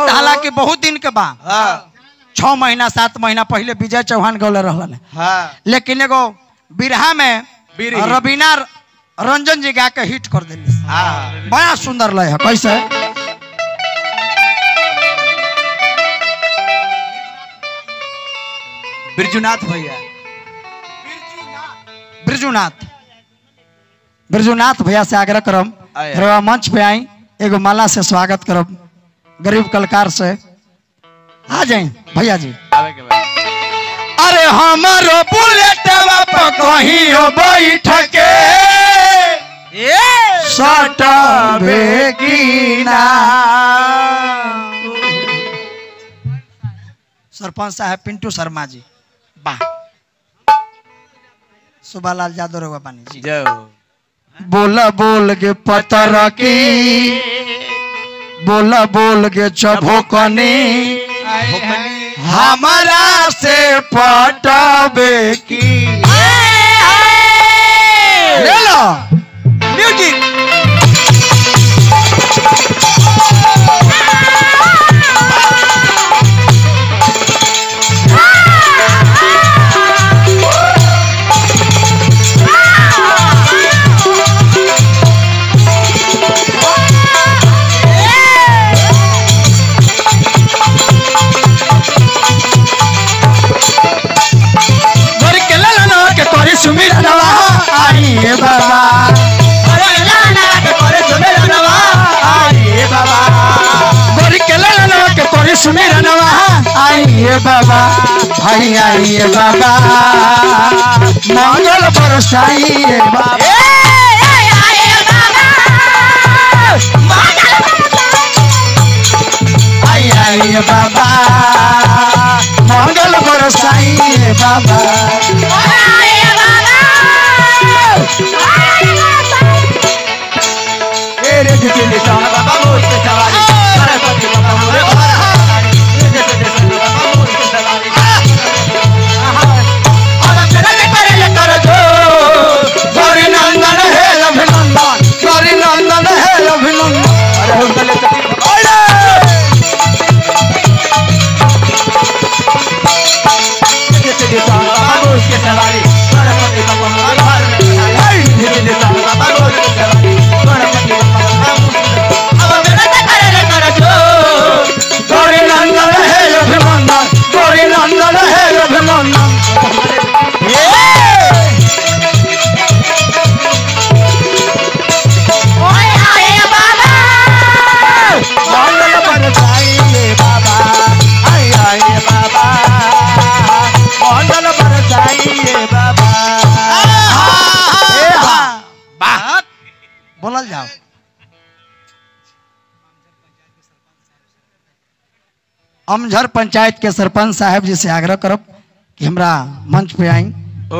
गीत हालांकि बहुत दिन के बा हाँ छह महीना सात महीना पहले विजय चौहान गौले रहलन हाँ लेकिन एगो बिरहा में बिरही। रवीना रंजन जी गा के हिट कर दिली हाँ बड़ा सुंदर लय है कैसे बिरजुनाथ भैया ब्रिजुनाथ ब्रिजुनाथ भैया से आग्रह करम आया। रवा मंच पे आई एगो माला से स्वागत करम गरीब कलाकार से आ जाए भैया जी आवे के बाद अरे हमारो बुलेट पर कहीं बैठ के सटबे की ना सरपंच साहब पिंटू शर्मा जी वाह सुबालाल यादव रघुआ पानी जी जाओ बोला बोल के पतर की बोला बोल के चभोकनी हमारा से पटबे की ले लो म्यूजिक घर के लाला के तोरी सुमिर नवा आई हे बाबा घर के लाला के तोरी सुमिर नवा आई हे बाबा आई आई हे बाबा मंगल बरसाई हे बाबा आई आई हे बाबा मंगल बरसाई हे बाबा तेरे जितने निशान बाबा मोर पे सवारी सरस्वती बाबा मोरे घर हमारी तेरे जितने निशान बाबा मोर पे सवारी और तेरे ले करे ले कर जो गौरी नंदन हे अभिनंदन गौरी नंदन हे अभिनंदन अरे हम चले तो जितने निशान बाबा मोर पे सवारी सरस्वती बाबा मोरे घर हमारी जितने निशान बाबा मोर पे सवारी सरस्वती बाबा मोरे घर अब तेरे ले करे ले कर जो गौरी नंदन हे अभिनंदन गौरी नंदन हे अभिनंदन मंगल बरसाई रे बाबा आई आई रे बाबा मंगल बरसाई रे बाबा ए हा बात बोलल जाओ अमझर पंचायत के सरपंच साहब जी से आग्रह करब कि हमरा मंच पे आई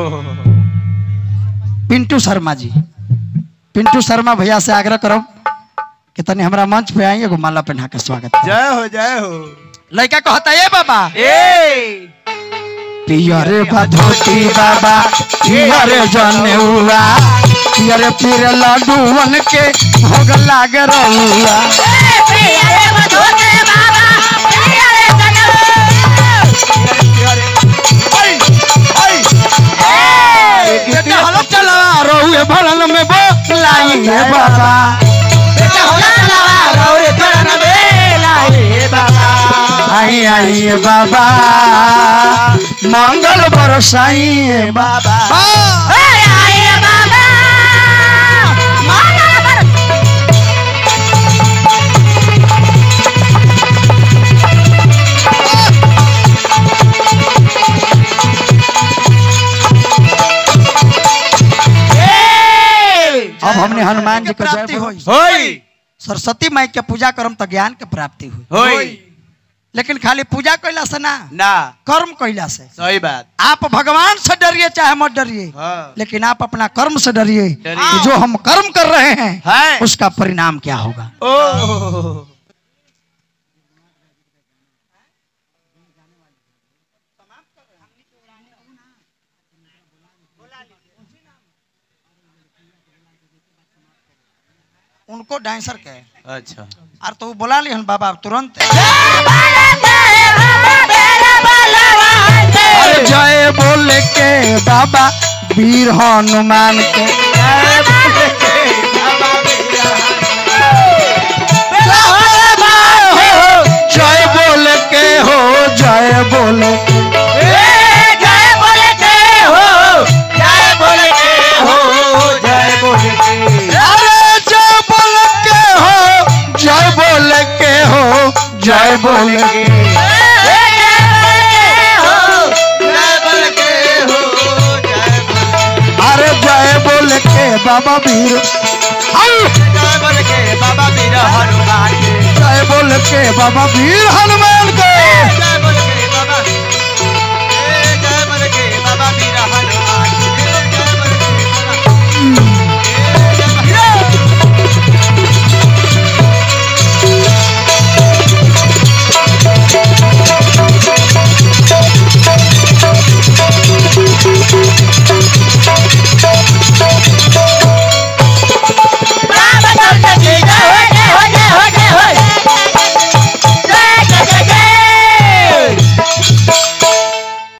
पिंटू शर्मा जी पिंटू शर्मा भैया से आग्रह करब कि तनी हमरा मंच पे आई एगो माला पहना के स्वागत करब। जय हो जय हो लड़का कहता ये बाबा ए पियरे धोती बाबा पियरे जनेउआ पियरे पीर लड्डूवन के भोग लाग रहुआ बेटा हलो चला रहुए भरन में बोलाई है बाबा आई आई है बाबा मंगल बरसाई है बाबा अब हमने हनुमान जी को प्राप्ति हुई होई सरस्वती माई के पूजा करम तो ज्ञान के प्राप्ति हुई होई लेकिन खाली पूजा कैला से ना ना कर्म कैला से सही बात आप भगवान से डरिए चाहे मत डरिए हाँ लेकिन आप अपना कर्म से डरिए डरिए। कि जो हम कर्म कर रहे हैं है उसका परिणाम क्या होगा ओ उनको डांसर के अच्छा और तो वो बोला ली हन बाबा तुरंत अरे जय बोले के बाबा वीर हनुमान के जय बोले के हो जय बोले अरे जय बोले के हो जय बोले के हो जय बोले के अरे जय बोले के बाबा वीर हाय! बाबा मेरा हनुमान जय बोले के बाबा वीर हनुमान के